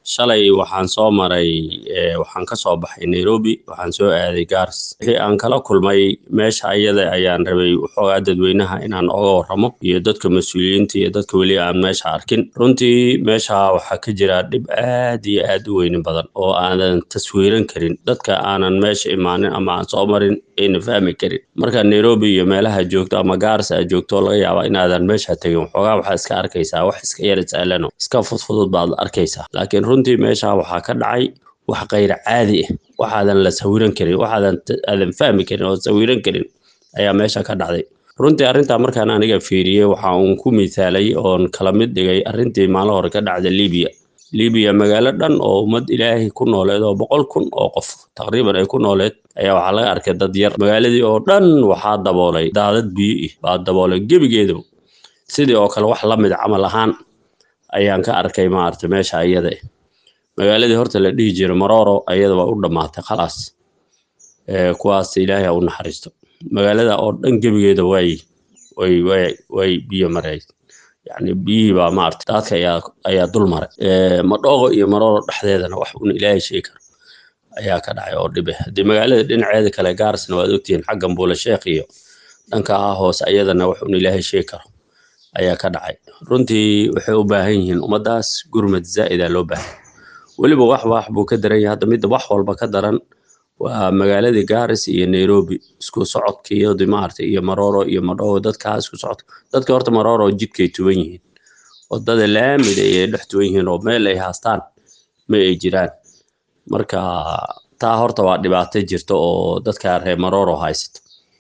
shalay waxaan soo maray waxaan ka soo baxay nairobi waxaan soo aaday gaars wixii aan kala kulmay meesha ayada ayaan rabay waxoogaa dadweynaha inaan oga warramo iyo dadka mas-uuliyiinta iyo dadka weli aan meesha arkin runtii meesha waxaa ka jira dhib aad iyo aad u weynin badan oo aanan taswiiran karin dadka aanan meesha imaanin ama aan soo marin ayna fahmi karin marka nairobi iyo meelaha joogto ama gaars aad joogto laga yaaba inaadan meesha tegin waxoogaa waxaa iska arkaysaa wax iska yar sahlano iska fudfudud baad arkaysaa laakiin runtii meesha waxaa ka dhacay wax kayr caadi ah waxaadan la sawiran karin waxaadan aadan fahmi karin oo sawiran karin ayaa meesha ka dhacday runtii arrintaa markaan aniga fiiriyey waxa uun ku misaalay oon kala mid dhigay arrintii maalin hore ka dhacda libiya libiya magaalo dhan oo ummad ilaahay ku nooleed oo boqol kun oo qof taqriiban ay ku nooleed ayaa waxaa laga arkay dad yar magaaladii oo dhan waxaa daboolay daadad biyo ih baa daboolay gebigeedaba sidii oo kale wax la mid camal ahaan ayaan ka arkay maaragtay meesha iyada magaaladii horta la dhihi jiray maroro ayada waa u dhammaatay khalaas kuwaas ilaahay ha u naxariisto magaalada oo dhan gebigeeda way way way way biyo maray yacni biyihii baa maaragtay daadka ayaa ayaa dul maray madhoogo iyo maroro dhexdeedana wax un ilaahay sheegi karo ayaa ka dhacay oo dhibe haddii magaalada dhinaceeda kale gaarsna waad ogtihiin xaggan buula sheekh iyo dhanka hoose ayadana wax un ilaahay sheegi karo ayaa ka dhacay runtii waxay u baahan yihiin ummaddaas gurmad zaa'ida loo baahan weliba wax wax buu ka daran yahay hadda midda wax walba ka daran waa magaaladii gaaris iyo nairobi isku socodkiyodi maaragtay iyo maroro iyo madhowo dadkaa isku socodka dadka horta maroro jidkay tuban yihiin wadada laamida ayay dhex tuban yihiin oo meel ay haastaan ma ay jiraan marka taa horta waa dhibaato jirta oo dadka reer maroro haysato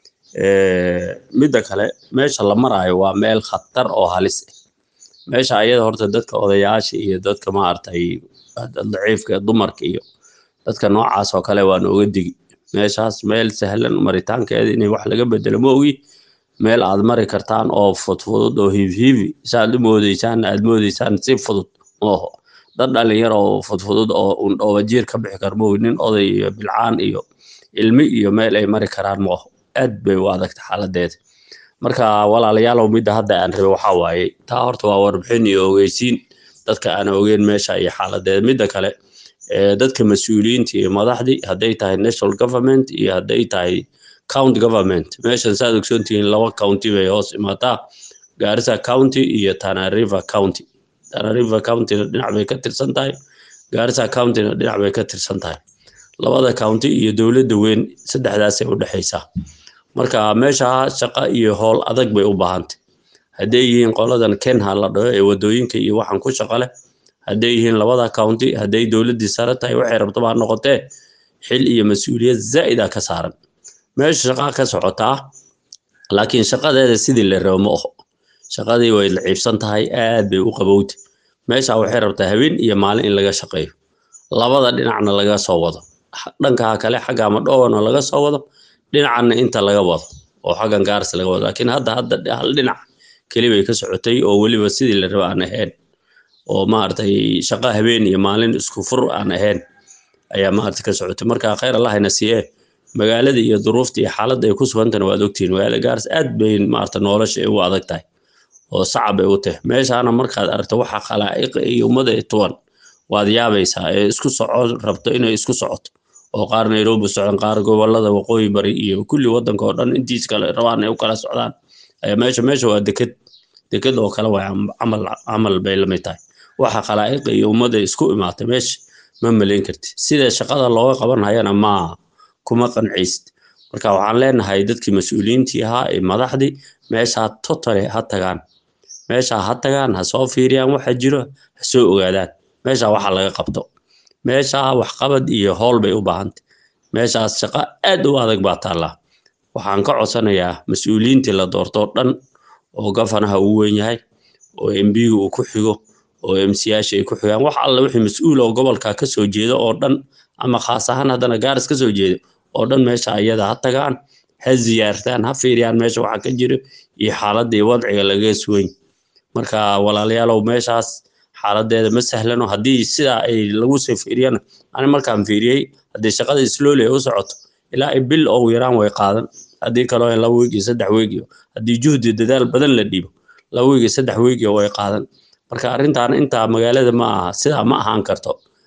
midda kale meesha la maraayo waa meel khatar oo halis ah meesha ayada horta dadka odayaasha iyo dadka maaragtay daciifka dumarka iyo dadka noocaas oo kale waa nooga digi meeshaas meel sahlan maritaankeeda inay wax laga bedelo ma ogi meel aad mari kartaan oo fudfudud oo hiibhiibi saaad u moodeysaan aad moodeysaan si fudud mooho dad dhalinyar oo fudfudud oo undhoobajiir ka bixi kar moogi nin oday iyo bilcaan iyo ilmi iyo meel ay mari karaan mooho aad bay u adagta xaaladeeda marka walaalayaalow midda hadda aan rabay waxaa waaye taa horta waa warbixin iyo ogeysiin dadka aan ogeyn meesha iyo xaaladeeda midda kale dadka mas-uuliyiinta iyo madaxdii hadday tahay national government iyo hadday tahay county government meeshan saad ogsoontihiin laba county bay hoos imaataa gaarisa county iyo tana river county tana river countyna dhinac bay ka tirsan tahay gaarisa countyna dhinac bay ka tirsan tahay labada county iyo dowladda weyn saddexdaasay u dhexaysaa marka meesha shaqo iyo howl adag bay u baahantay hadday yihiin qoladan kenha la dhaho ee wadooyinka iyo waxaan ku shaqo leh hadday yihiin labada county hadday dowladdii sare tahay waxay rabtaba ha noqotee xil iyo mas-uuliyad zaa'ida ka saaran meesha shaqaa ka socotaa laakiin shaqadeeda sidii la rabo ma oho shaqadii way laciibsan tahay aad bay u qabowtay meesha waxay rabtaa habeen iyo maalin in laga shaqeeyo labada dhinacna laga soo wado dhankaa kale xagga madhowana laga soo wado dhinacanna inta laga wado oo xaggan gaars laga wado laakiin hadda hadda hal dhinac keli bay ka socotay oo weliba sidii la rabo aan ahayn oo maaragtay shaqo habeen iyo maalin isku fur aan ahayn ayaa maaragtay ka socotay marka khayr allahayna siiye magaalada iyo duruufta iyo xaaladda ay ku sugantana waad ogtihiin magaalada gaars aad bay maaragtay nolosha ay u adag tahay oo sacab ay u tahay meeshaana markaad aragto waxa khalaa'iqa iyo ummada tuwan waad yaabaysaa ee isku soco rabto inay isku socoto oo qaar nairobi socdaan qaar gobolada waqooyi bari iyo kulli waddanka oo dhan intiis kale rabaan ay u kala socdaan ayaa meesha meesha waa deked deked oo kale waa camal camal bay lamid tahay waxa khalaa'iqa iyo ummadda isku imaatay meesha ma malayn karti sida shaqada looga qaban hayana ma kuma qancaysid marka waxaan leenahay dadkii mas-uuliyiintii ahaa ee madaxdii meeshaa totally ha tagaan meeshaa ha tagaan ha soo fiiriyaan waxa jiro ha soo ogaadaan meeshaa waxa laga qabto meeshaa waxqabad iyo howl bay u baahantay meeshaas shaqo aad u adag baa taallaa waxaan ka codsanayaa mas-uuliyiintii la doortoo dhan oo gafanaha uu weyn yahay oo embiga uu ku xigo oo emsiyaasha ay ku xigaan wax alla wixii mas-uul oo gobolka ka soo jeeda oo dhan ama khaas ahaan haddana gaaris ka soo jeeda oo dhan meesha ayada ha tagaan ha ziyaartaan ha fiiriyaan meesha waxa ka jiro iyo xaaladda iyo wadciga laga suweyn marka walaalayaalow meeshaas xaaladeeda ma sahlano haddii sidaa ay lagu soo fiiriyana ani markaan fiiriyey haddii shaqada slowly ay u socoto ilaa ay bil ugu yaraan way qaadan haddii kaloo laba weeg iyo saddex weeg iyo haddii juhdi dadaal badan la dhiibo laba weeg iyo saddex weeg iyo way qaadan marka arrintan intaa magaalada ma aha sidaa ma ahaan karto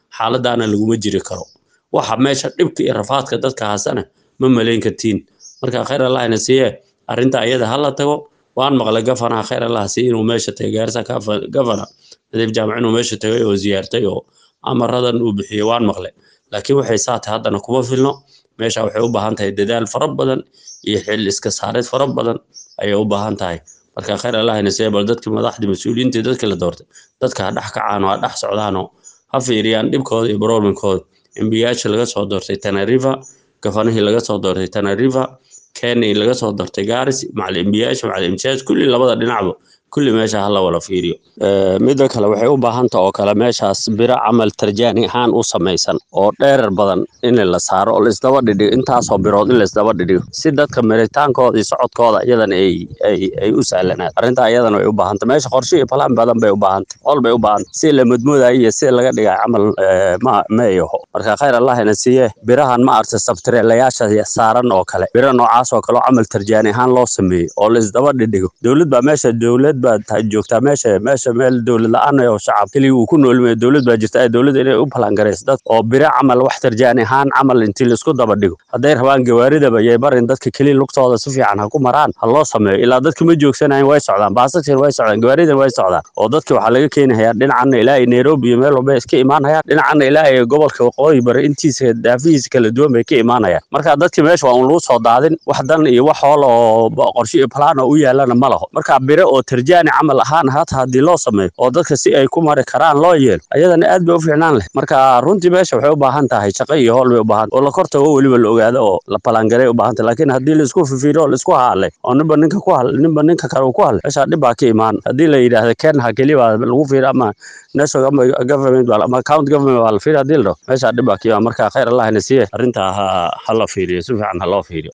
xaaladaana laguma jiri karo waxa meesha dhibka iyo rafaadka dadka haasana ma malayn kartiin marka khayr allahna siiye arrinta iyada hala tago waan maqlay gafanaha khayr allah siiye inuu meesha tagay gaarisa gafana nadiif jaamac inuu meesha tagay oo ziyaartay oo amaradan uu bixiyey waan maqlay laakiin waxay saatay haddana kuma filno meesha waxay u baahan tahay dadaal fara badan iyo xil iska saareed fara badan ayay u baahan tahay marka khayr allahna siiye bal dadkii madaxdii mas-uuliyiintii dadkii la doortay dadka ha dhex kacaan oo ha dhex socdaanoo ha fiiriyaan dhibkooda iyo baroominkooda embiyaasha laga soo doortay tanariva gafanihii laga soo doortay tanariva kenya laga soo doortay garis macal embiyaasha macal imtiyaaj kulli labada dhinacba kulli meesha hala wala fiiriyo midda kale waxay u baahanta oo kale meeshaas biro camal tarjaani ahaan u samaysan oo dheerar badan in la saaro oo laisdaba dhidhigo intaasoo birood in laisdaba dhidhigo si dadka maritaankooda iyo socodkooda iyadan ay ay ay u sahlanaato arrintaa iyadan way u baahanta meesha qorshe iyo balaan badan bay u baahanta ol bay u baahanta si la mudmoodayo iyo si laga dhigay camal ma ma yaho marka khayr allahina siiye birahan ma arta sabtireelayaasha saaran oo kale biro noocaas oo kale oo camal tarjaani ahaan loo sameeyey oo laisdaba dhidhigo dowlad baa meesha dowlad baad joogtaa meesha meesha meel dowlad la-aan oo shacab keligii uu ku noolmaya dowlad baa jirta ay dowladda inay u balangarayso dad oo biro camal wax tarjaani ahaan camal intii laisku daba dhigo hadday rabaan gawaaridaba yay barin dadka keliya lugtooda si fiican ha ku maraan ha loo sameeyo ilaa dadka ma joogsanayan way socdaan baasashin way socdaan gawaaridan way socdaan oo dadki waxaa laga keenayaa dhinacana ilaa ay nairobi iyo meel walba iska imaanayaan dhinacana ilaa ay gobolka waqooyi bari intiisa daafihiisa kala duwan bay ka imaanayaan marka dadki meesha waa un lagu soo daadin wax dan iyo wax hool oo qorshe iyo balaan oo u yaalana ma laho marka biro oo tarjaani camal ahaan hata haddii loo sameeyo oo dadka si ay ku mari karaan loo yeelo ayadana aad bay u fiicnaan leh marka runtii meesha waxay u baahan tahay shaqo iyo hool bay u baahan oo la kortago weliba la ogaado oo la balangaray u baahan tahay laakiin haddii laisku fifiiro oo laisku haalay oo ninba ninka ku hal ninba ninka kale uu ku hadlay meesha dhib baa ka imaan haddii la yidhaahdo kenha keliya baa lagu fiiri ama national government ama county government baa la fiiri haddii la dhaho meesha dhib baa ka imaan marka khayr allahna siiye arrintaa ha ha la fiiriyo si fiican ha loo fiiriyo